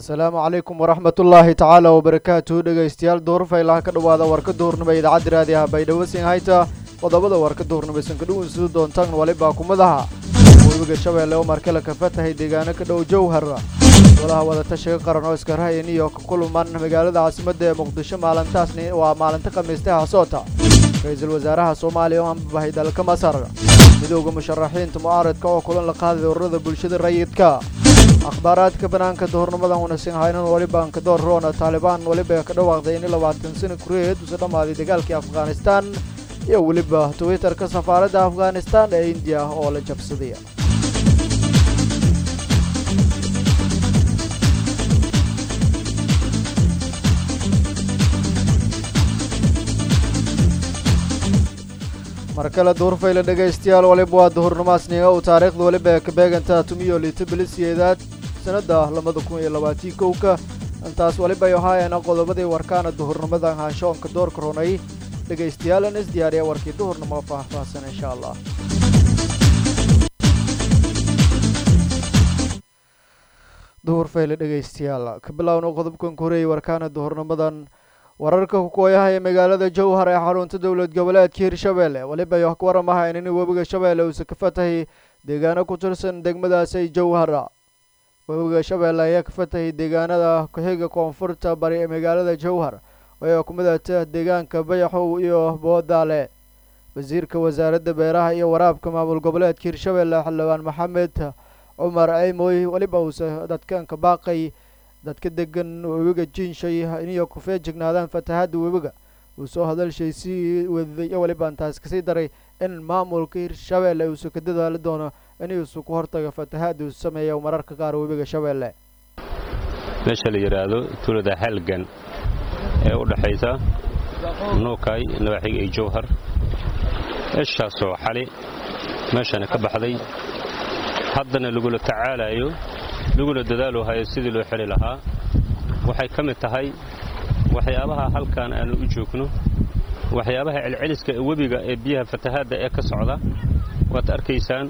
asalaamu calaykum waraxmat ullaahi tacaala wabarakaatuhu dhegaystayaal duurfaylaha ka dhowaada warka duhurnimo idaacadda raadiyaha baydhawasiin hayta qodobada warka duhurnimaysan ka dhawinsudu doontaan walibaa kumadaha webiga shabeelle oo markale ka fatahay deegaano ka dhow jowhar golaha wadatashiga qaran oo iska rahaya new york kuluman magaalada caasimadda ee muqdisho maalintaasni waa maalinta khamiista hasoota ra-iisul wasaaraha soomaaliya oo ambabahay dalka masar midowda musharaxiinta mucaaradka oo kulan la qaaday ururada bulshada rayidka akhbaaraadka banaanka duhurnimadan wanaagsan haynan waliba kadoor roona taalibaan weliba ka dhawaaqday in labaatan sano kureed usa dhammaaday dagaalkii afghanistan iyo weliba twitterka safaaradda afghanistan ee indiya oo la jabsaday mar kale duurfayla dhegaystayaal waliba waa duhurnimaasniga uu taariikhda weliba ee ka beegantaa tumiyo liita bilisiyeedaad sannadda labada kun iyo labaatii kowka intaas waliba ay ahaayeen qodobadii warkaana duhurnimadan haanshoonka doorka runay dhegaystayaal is diyaariya warkii duhurnimo faahfaahsan insha allah duhurfayle dhegaystayaal ka bilowna qodobkan koreeyay warkaana duhurnimadan wararka kukooyaha ee magaalada jowhar ee xarunta dowlad goboleedka hirshabeelle weliba ay ka waramahayn in webiga shabeelle uusa ka fatahay deegaano ku tirsan degmadaasi jowhara webiga shabeelle ayaa ka fatahay deegaanada ku-xiga koonfurta bari ee magaalada jowhar oo ku midata deegaanka bayaxow iyo boodaale wasiirka wasaaradda beeraha iyo waraabka maamul goboleedka hirshabeelle xildhibaan maxamed cumar ceymoy weliba uusa dadkanka baaqay dadka degan webiga jiinshay inay ku feejignaadaan fatahaadda webiga uu soo hadalshay sii wadaday iyo weliba intaas kasii daray in maamulka hirshabeelle uusa ka dadaali doono inuusa ku hortaga fatahaadda uu sameeya mararka qaar webiga shabeelle meesha la yidhaahdo tuulada halgan ee u dhexaysa nuukay nawaaxiga iyo jowhar eeshaasoo xali meeshana ka baxday haddana lagula tacaalayo laguna dadaalu hayo sidii loo xeli lahaa waxay ka mid tahay waxyaabaha halkan aanu u joogno waxyaabaha celceliska ee webiga ee biyaha fatahaadda ee ka socda waad arkaysaan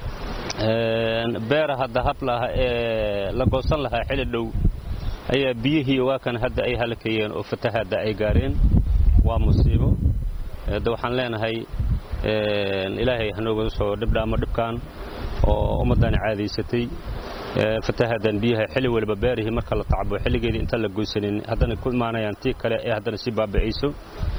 beera hadda hadlaha ee la goosan lahaa xili dhow ayaa biyihii waa kan hadda ay halakayeen oo fatahaadda ay gaareen waa musiibo de waxaan leenahay ilaahay hanooga soo dhibdhaamo dhibkan oo ummaddani caadaysatay fatahadan biyaha xilli waliba beerihii marka la tacbo xilligeedii intaan la goysanin haddana ku imaanayaan tii kale ee haddana sii baaba'ayso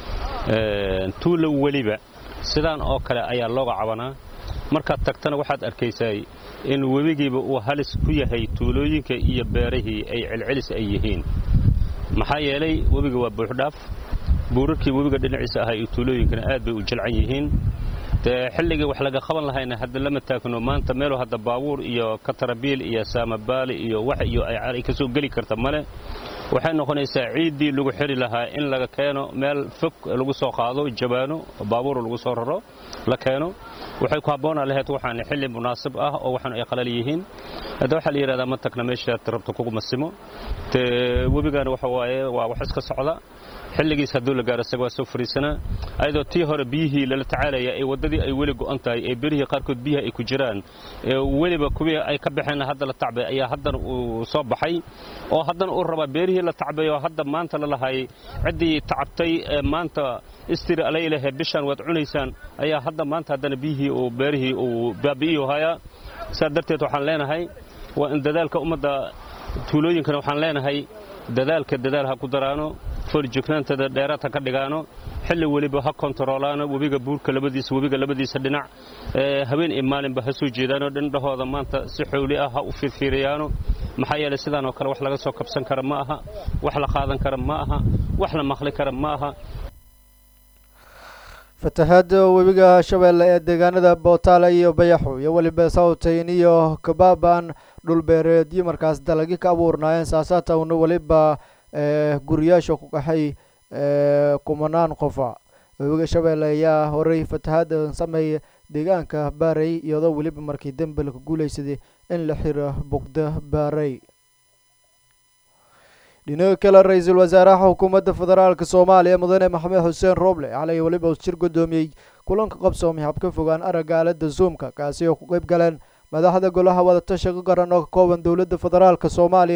tuulo weliba sidaan oo kale ayaa looga cabanaa markaad tagtana waxaad arkaysaa in webigiiba uu halis ku yahay tuulooyinka iyo beerihii ay celcelis ay yihiin maxaa yeelay webiga waa buuxdhaaf buurarkii webiga dhinaciisa ahaa iyo tuulooyinkana aad bay u jilcan yihiin dee xilligii wax laga qaban lahayna hadda lama taagno maanta meelu hadda baabuur iyo katarabiil iyo saamabaali iyo wax iyo ay ka soo geli karta male waxay noqonaysaa ciiddii lagu xiri lahaa in laga keeno meel fog lagu soo qaado jabaano baabuur lagu soo raro la keeno waxay ku habboonaa lahayd waxaan xilli munaasib ah oo waxaan ay qalal yihiin hadda waxaa la yidhahdaa ma tagna meeshaad rabto kugu masimo dee webigana waxa waaye waa wax iska socda xilligiis hadduu la gaaro isaga waa soo fariisanaa ayadoo tii hore biyihii lala tacaalaya ee waddadii ay weli go'an tahay ee berihii qaarkood biyaha ay ku jiraan ee weliba kuwii ay ka baxeen hadda la tacbay ayaa haddana uu soo baxay oo haddana uu rabaa beerihii la tacbay oo hadda maanta la lahay ciddii tacabtay ee maanta istiri alaylahe bishaan waad cunaysaan ayaa hadda maanta haddana biyihii uu beerihii uu baabi'iyu hayaa saa darteed waxaan leenahay waa in dadaalka ummadda tuulooyinkana waxaan leenahay dadaalka dadaal ha ku daraano foorjignaantada dheeraad ha ka dhigaano xilli weliba ha kontaroolaano webiga buurka labadiisa webiga labadiisa dhinac habeen iyo maalinba ha soo jeedaano dhindhahooda maanta si xowli ah ha u fiirfiiriyaano maxaa yeelay sidaan oo kale wax laga soo kabsan kara ma aha wax la qaadan kara ma aha wax la maqli kara ma aha fatahaadda webiga shabeelle ee deegaanada bootaale iyo bayaxo iyo weliba sawtayn iyo kabaaban dhulbeereedyo markaas dalagyo ka abuurnaayeen saasaatawna weliba guriyaasha ku qaxay kumanaan qofa webiga shabeelle ayaa horey fatahaadda sameeya deegaanka baarey iyadoo weliba markii dembel ka guulaysaday in la xiro bugda baarey dhinaga kale ra-iisul wasaaraha xukuumadda federaalk soomaaliya mudane maxamed xuseen rooble xalay weliba shir guddoomiyey kulanka qabsoomay habka fogaan aragga aalada zoomka kaasi oo ku qeyb galeen madaxda golaha wadatashiga qaran oo ka kooban dowladda federaalk soomaaliya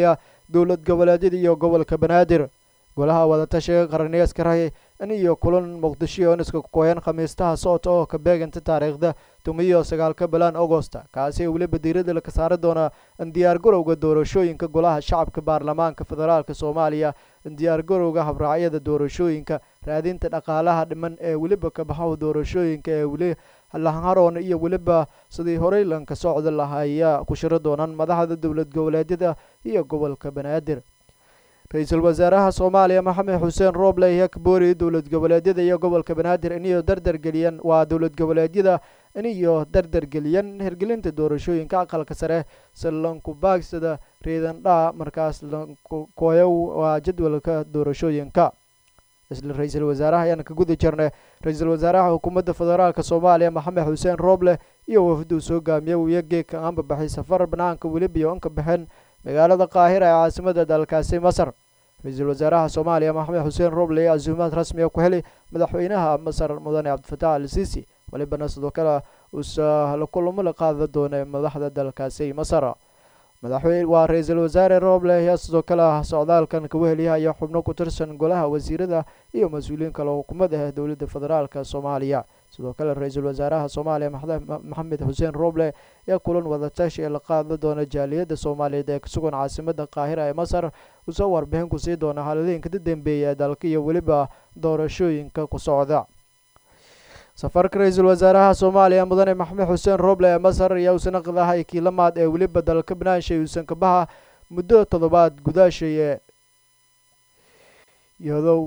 dowlad goboleedyada iyo gobolka banaadir golaha wadatashiga qaraniyaska rahi in iyo kulan muqdisho oo niska kukooyan khamiistaha socota oo ka beeganta taariikhda tumiyo sagaalka bilaan agosta kaasi weliba diirada laka saari doona in diyaargarowga doorashooyinka golaha shacabka baarlamaanka federaalk soomaaliya in diyaargarowga habraacyada doorashooyinka raadinta dhaqaalaha dhiman ee weliba kabaxaha doorashooyinka ee weli laharoon iyo weliba sidii horey lanka socda lahaya ku shiro doonaan madaxda dowlad goboleedyada iyo gobolka banaadir ra-iisul wasaaraha soomaaliya maxamed xuseen rooble ayaa ka booriyay dowlad goboleedyada iyo gobolka banaadir iniyo dardargeliyeen waa dowlad goboleedyada iniyo dardargeliyeen hirgelinta doorashooyinka aqalka sare si lanku baagsada riidandhaa markaas lankukooyow waa jadwalka doorashooyinka isla ra-iisul wasaaraha ayaan ka guda jirnay ra-iisul wasaaraha xukuumadda federaalk soomaaliya maxamed xuseen rooble iyo wafduu soo gaamiyey iyo geedka aanba baxay safar banaanka weliba iyo anka baxeen magaalada qaahira ee caasimada dalkaasi masar ra-iisul wasaaraha soomaaliya maxamed xuseen rooble ayaa casuumaad rasmiga ku helay madaxweynaha masar mudane cabdifatax al siisi walibana sidoo kale uusa la kulamo la qaada doona madaxda dalkaasi masar madaxweyne waa ra-iisul wasaare rooble ayaa sidoo kale socdaalkan kaga heliyahaya xubno ku tirsan golaha wasiirada iyo mas-uuliyiin kale xukuumad ah dowladda federaalk soomaaliya sidoo kale ra-iisul wasaaraha soomaaliya maxamed xuseen rooble ayaa kulan wadatashi ee la qaada doona jaaliyadda soomaaliyeed ee kusugan caasimada qaahira ee masar usoo warbixin ku sii doona xaaladooyinka ka dambeeya ee dalka iyo weliba doorashooyinka ku socda safarka ra-iisul wasaaraha soomaaliya mudane maxamed xuseen rooble ee masar ayaa uusan aqdahay kiilamaad ee weliba dalka banaanshay uusan kabaha muddo toddobaad gudaashaye iyadow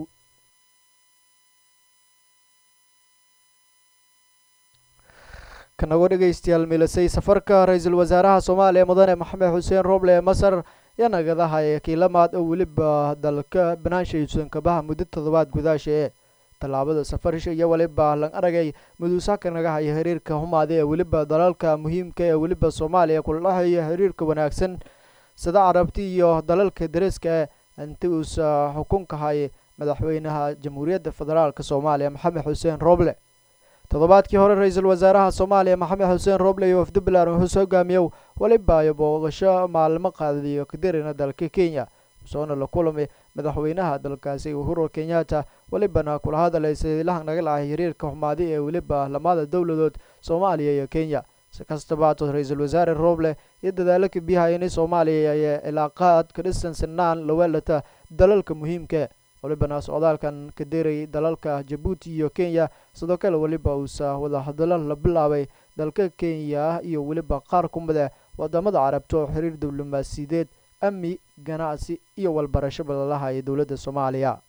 kanago dhegeystayaal milisay safarka ra-iisul wasaaraha soomaaliya mudane maxamed xuseen rooble ee masar ayaa nagadahay kiilamaad oo weliba dalka banaanshay uusan kabaha muddo toddobaad gudaashae tallaabada safarisha iyo weliba lan aragay muduusaka naga haya xiriirka humaada ee weliba dalalka muhiimka ee weliba soomaaliya kula dhexeeya xiriirka wanaagsan sida carabti iyo dalalka dariska ee inti uusa xukunka hay madaxweynaha jamhuuriyadda federaalk soomaaliya maxamed xuseen rooble toddobaadkii hore ra-iisul wasaaraha soomaaliya maxamed xuseen rooble iyo wafdi bilan wuxuu hogaamiyow weliba iyo booqasho maalmo qaadadiyo kadirina dalka kenya soona la kulamay madaxweynaha dalkaasi uhuru kenyatta welibana kula hadalay sadiilahan naga lahay xiriirka xumaadi ee weliba lamada dowladood soomaaliya iyo kenya si kastaba hatood ra-iisul wasaare rooble iyo dadaalo ka biyahayani soomaaliya ayaa ilaaqaad ka dhisan sinaan lawelata dalalka muhiimka welibana socdaalkan ka deray dalalka jabuuti iyo kenya sidoo kale weliba uusa wadahadalo la bilaabay dalka kenya iyo weliba qaar ku mid ah wadamada carabta oo xiriir diblomaasiyadeed amni ganacsi iyo walbarashaba lalahayo dowladda soomaaliya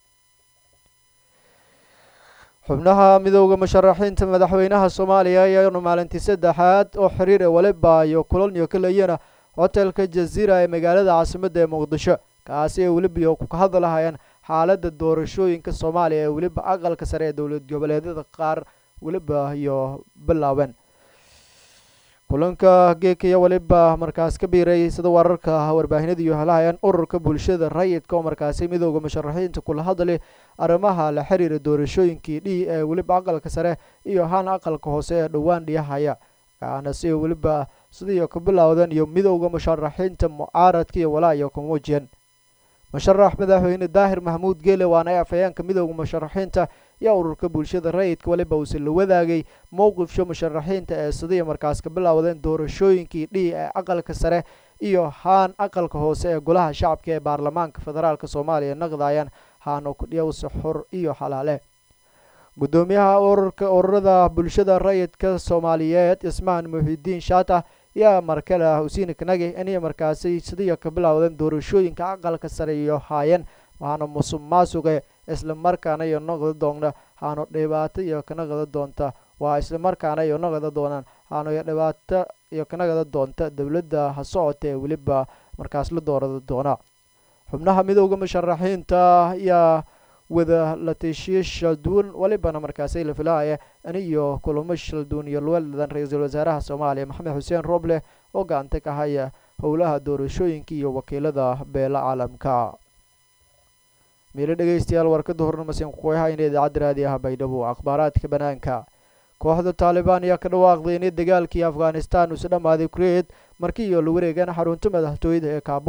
xubnaha midooda musharaxiinta madaxweynaha soomaaliya ayaanu maalintii saddexaad oo xiriir ee waliba iyo kulan iyo kalayana hotelka jaziira ee magaalada caasimadda ee muqdisho kaasi ay weliba ku hadalahayaan xaaladda doorashooyinka soomaaliya ee weliba aqalka sare ee dowlad goboleedyada qaar weliba iyo bilaaben kulanka geekaya weliba markaas ka biiray sida wararka warbaahinada iyo helahayaan ururka bulshada rayidka oo markaasi midooda musharaxiinta kula hadlay arrimaha la xiriira doorashooyinkii dhi ee weliba aqalka sare iyo haan aqalka hoose ee dhowaan dhiyahaya kaana si weliba sidii ka bilowdan iyo midooda musharaxiinta mucaaradka iyo walaa iyo kumuujiyan musharax madaxweyne daahir mahmuud geele waana afhayeenka midooda musharaxiinta yaa ururka bulshada rayidka weliba uuse la wadaagay mowqifsha musharaxiinta ee sidii markaas ka bilowdeen doorashooyinkii dhihi ee aqalka sare iyo haan aqalka hoose ee golaha shacabka ee baarlamaanka federaalk soomaaliya naqdayaan haano kudhiyowse xor iyo xalaale guddoomiyaha ururka ururada bulshada rayidka soomaaliyeed ismaan muxidiin shaata yaa markale husiin kanagi inay markaasi sidii ka bilowdeen doorashooyinka aqalka sare iyo haayeen waxaana musuq maasuqe isla markaana iyo noqdi doona haano dhibaato iyo kanaqada doonta waa isla markaana iyo noqda doonaan haano iyo dhibaato iyo kanaqada doonta dowladda ha socota ee weliba markaas la doorada doona xubnaha midooda musharaxiinta ayaa wada latishiye shalduun welibana markaasi la filahaya aniyo kulamo shalduun iyo lweladan ra-iisul wasaaraha soomaaliya maxamed xuseen rooble oo gacanta ka haya howlaha doorashooyinka iyo wakiilada beela caalamka miilo dhegeystayaal warkada hornamasen kukoyahayna idaacadda raadiyaha baydhabo akhbaaraadka banaanka kooxda taalibaan ayaa ka dhawaaqday inay dagaalkii afghanistan uuse dhammaaday kureed markii iyo la wareegaan xarunta madaxtooyada ee kaabul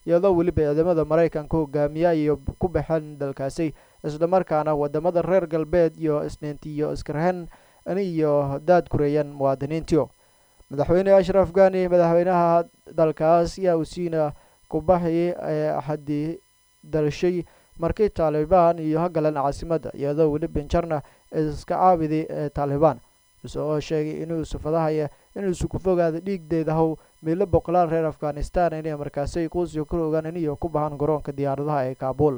iyadoo weliba ciidamada maraykanka hogaamiya iyo ku baxeen dalkaasi islamarkaana wadamada reer galbeed iyo isniintiyo iskarhen iyo daad kureeyeen muwaadiniintiyo madaxweyne ashraf gani madaxweynaha dalkaas yaa usiina kubaxi ee axadii dalshay markii taalibaan iyo hagalan caasimadda iyadoo weli benjarna iska caabidi ee taalibaan isagoo sheegay inuu sufadahaya inuusu ku fogaada dhiigdeeda how miilo boqolaal reer afghanistan inay markaasi kuusio ka ogaan iniyo ku baxaan garoonka diyaaradaha ee kaabul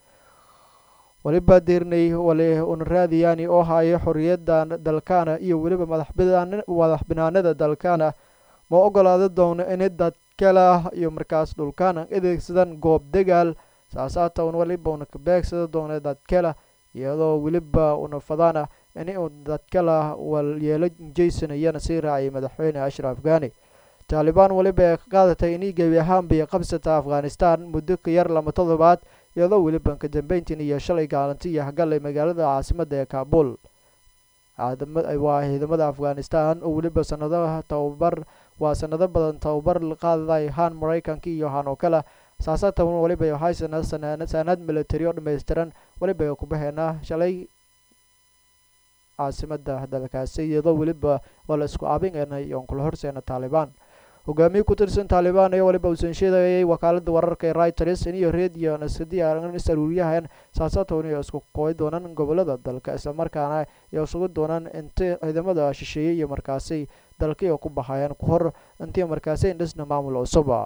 weliba dirnay wali unraadiyani oo haya xorriyadda dalkana iyo weliba madax banaanada dalkana ma ogolaada doono ini dadkala iyo markaas dhulkana adeegsadan goob dagaal saasaata un weliba una kabeegsada doona dadkala iyadoo weliba una fadana ini uu dadkala walyeelo jaysanayana sii raaciyay madaxweyne ashraf gani taalibaan weliba ee ka qaadatay inay gebi ahaanbay qabsata afghanistan muddo ka yar lama toddobaad iyadoo weliba ka dambeyntiin iyo shalay gaalanti iyo hagallay magaalada caasimadda ee kaabul waa ciidamada afghanistan oo weliba sanadaha tababar waa sanado badan tababar qaaday haan maraykanka iyo haan oo kale saasatan weliba waxay saanaad military oo dhammaystiran weliba ku baxeena shalay caasimada dalkaasi iyadoo weliba waa la isku aabineenay oon kula horseena taalibaan hogaamiye ku tirsan taalibaan ayaa weliba uusan sheegayay wakaalada wararka ee reuters iniyo radio nasadi is aruuriyahan saasatoon iyo isku kooy doonaan gobolada dalka islamarkaana iyo isugu doonaan inta ciidamada shisheeye iyo markaasi dalkii ku baxayaan ku hor intii markaasi indhisna maamul cusuba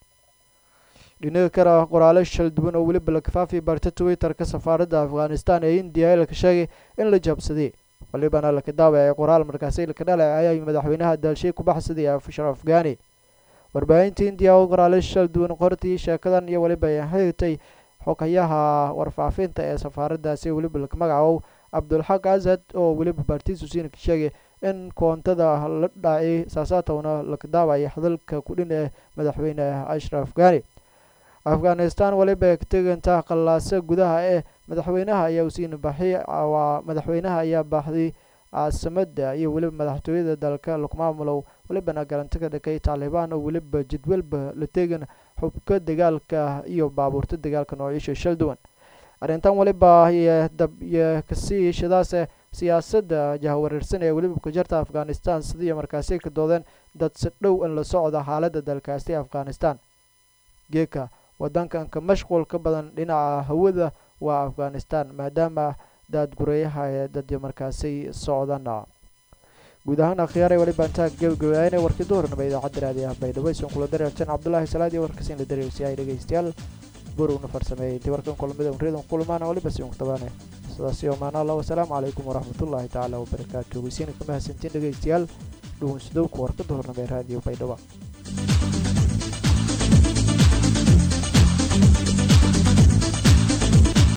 dhinaga kale qoraale shal duwan oo weliba la kafaafiya barta twitter-ka safaaradda afghanistan ee indiya laka sheegay in la jabsaday walibana laka daawacay qoraal markaasi laka dhaleecayay madaxweynaha daalshay ku baxsaday ashraf gani warbaahinta indiya oo qoraale shal duwan qortii sheekadan iyo weliba xigtay xogayaha warfaafinta ee safaaraddaasi weliba laka magacow cabdulxaq asad oo weliba baartiisu siina ka sheegay in koontada la dhacay saasaatowna laka daawacay hadalka kudhin ee madaxweyne ashraf gani afghanistan weliba ka teganta qallaasa gudaha ee madaxweynaha ayaa usiina baxi waa madaxweynaha ayaa baxday caasimada iyo weliba madaxtooyada dalka lagmaamulow welibana garanti ka dhakay taalibaan oo weliba jadwalba la tegan xubka dagaalka iyo baabuurta dagaalka noocyasha shal duwan arrintan weliba iyo kasii shadaase siyaasadda jahwareersan ee weliba ku jirta afghanistan sidii markaasi ka doodeen dad si dhow in la socda xaaladda dalkaasi afghanistan geeka wadankanka mashquulka badan dhinaca hawada waa afghanistan maadaama daadgureeyaha ee dadyo markaasi socdana guud ahaan akhyaaray weliba intaa gebagabayaana warkii duhurnaba idaacadda raadiyaha baydhabo isan kula dareerteen cabdullaahi salaad iyo warkasin la dareersiyahay dhegeystayaal burugna farsameeyey intii warkan kulamada unriyadan kulmaana weliba si unktabaane sidaasi omaana allah wasalaamu calaykum waraxmatullaahi tacaala wabarakaatu weysiina ka mahadsantiin dhegeystayaal dhugunsidowka warka duhurnaba ee raadiyo baydhabo